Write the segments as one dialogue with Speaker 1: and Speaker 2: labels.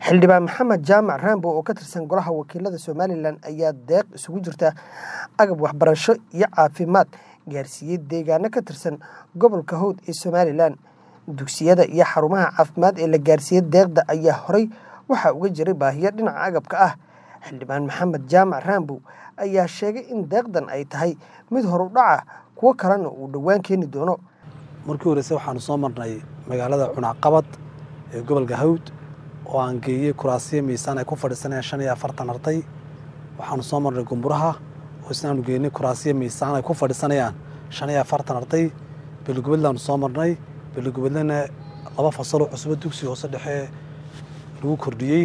Speaker 1: xildhibaan maxamed jaamac raambo oo ka tirsan golaha wakiilada somalilan ayaa deeq isugu jirta agab waxbarasho iyo caafimaad gaarsiiyey deegaano ka tirsan gobolka howd ee somalilan dugsiyada iyo xarumaha caafimaad ee la gaarsiiyey deeqda ayaa horey waxaa uga jiray baahiyo dhinaca agabka ah xildhibaan maxamed jaamac raambow ayaa sheegay in deeqdan ay tahay mid horu dhaca kuwo kalena uu dhowaan keeni doono
Speaker 2: markii horeyse waxaanu soo marnay magaalada cunaqabad ee gobolka hawd oo aan geeyey kuraasiya miisaan ay ku fadhiisanayaan shan iyo afartan arday waxaanu soo marnay gumburaha oo isnaanu geynay kuraasiya miisaan ay ku fadhiisanayaan shan iyo afartan arday beligubadlaanu soo marnay beligubadlana laba fasaloo cusbo dugsiga hoose dhexe lagu kordhiyey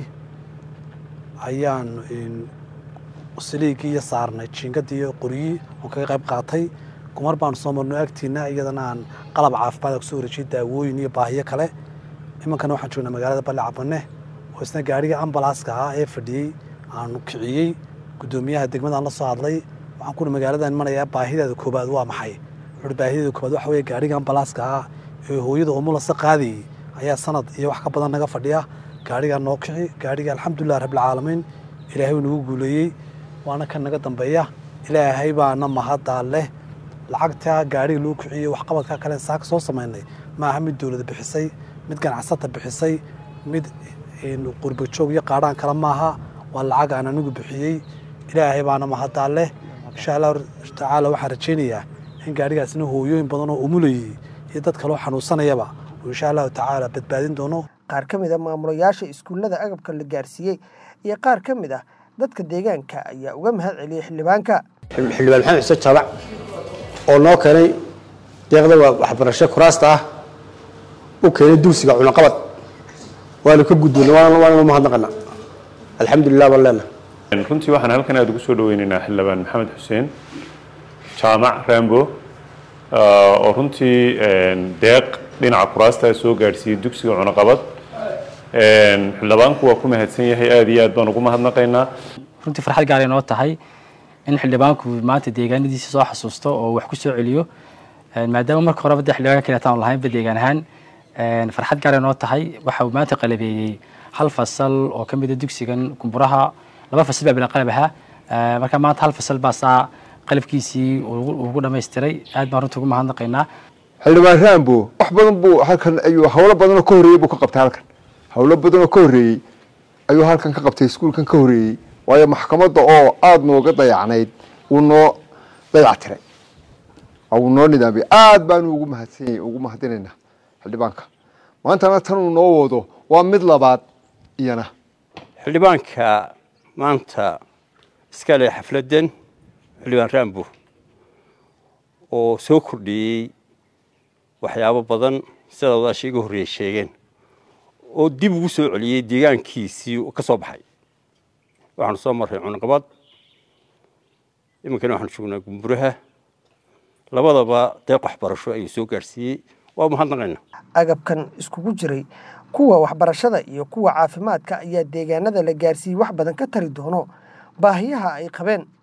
Speaker 2: ayaan saliigii iyo saarnay jiingadii iyo qoryii oon kaga qayb qaatay gumar baanu soo marno agtiina iyadana aan qalab caafimaad kusoo wareejiyey daawooyin iyo baahiyo kale imankana waxaan joognaa magaalada balle cabane oo isna gaariga ambalaaska ahaa ee fadhiyey aanu kiciyey guddoomiyaha degmadaan la soo hadlay waxaan kuna magaaladan imanayaa baahideeda koobaad waa maxay wuxuuhi baahideeda koobaad waxa weeye gaariga ambalaaska ahaa ee hooyada umulasa qaadayey ayaa sanad iyo wax ka badan naga fadhiya gaarigaa noo kici gaariga alxamdulilah rabbilcaalamiin ilaahay uu nagu guuleeyey waana kan naga dambeeya ilaahay baana mahaddaa leh lacagta gaariga loo kiciyey waxqabadka kale saaka soo samaynay maaha mid dowlada bixisay mid ganacsata bixisay mid qurbajoog iyo qaadhaan kale maaha waa lacag aan anigu bixiyey ilaahay baana mahaddaa leh insha allahu tacaala waxaan rajaynayaa in gaarigaasna hooyooyin badan oo umulayey iyo dad kaloo xanuunsanayaba uu insha allahu tacaala badbaadin doono
Speaker 1: qaar ka mid a maamulayaasha iskuullada agabka la gaarsiiyey iyo qaar ka mid ah dadka deegaanka ayaa uga mahad celiyey xildhibaanka
Speaker 3: xildhibaan maxamed xuseen jaabac oo noo keenay deeqda waxbarasho kuraasta ah u keenay dugsiga cunaqabad waanu ka gudboonay waananu mahadnaqana alxamdulilah baan leenahay
Speaker 4: runtii waxaan halkan aada ugu soo dhaweynaynaa xildhibaan maxamed xuseen jaamac rambo oo runtii deeq dhinaca kuraasta soo gaadhsiiyey dugsiga cunaqabad xildhibaanku waa ku mahadsan yahay aada iyo aad baan ugu mahadnaqaynaa
Speaker 5: runtii farxad gaaray noo tahay in xildhibaanku maanta deegaanadiisa soo xasuusto oo wax ku soo celiyo maadaama marka horeba de xildhibaanka kaleeta aan lahaynba deegaan ahaan farxad gaaray noo tahay waxa uu maanta qalabeeyey hal fasal oo ka mida dugsigan kumburaha laba fasal baa bila qalab ahaa marka maanta hal fasal baa saa qalabkiisii ugu dhamaystiray aad baan runtii ugu mahadnaqaynaa
Speaker 6: xildhibaan raambo wax badan buu halkan ayuu hawlo badanoo ka horreeyey buu ka qabtay halkan hawlo badanoo ka horreeyey ayuu halkan ka qabtay iskuulkan ka horreeyey waayo maxkamadda oo aada nooga dayacnayd wuu noo dayactiray wuu noo nidaamiyey aada baanu ugu mahadsanyay ugu mahadinaynaa xildhibaanka maantana tanuu noo wado waa mid labaad iyana
Speaker 7: xildhibaanka maanta iska leh xafladdan xildhibaan raambo oo soo kordhiyey waxyaabo badan sida wadaasha iga horreeyey sheegeen oo dib ugu soo celiyey deegaankiisii ka soo baxay waxaanu soo marray cunaqabad iminkana waxaanu joognaa gumburaha labadaba deeq waxbarasho ayuu soo gaadhsiiyey waa mahadnaqayna
Speaker 1: agabkan iskugu jiray kuwa waxbarashada iyo kuwa caafimaadka ayaa deegaanada la gaarsiiyey wax badan ka tari doono baahiyaha ay qabeen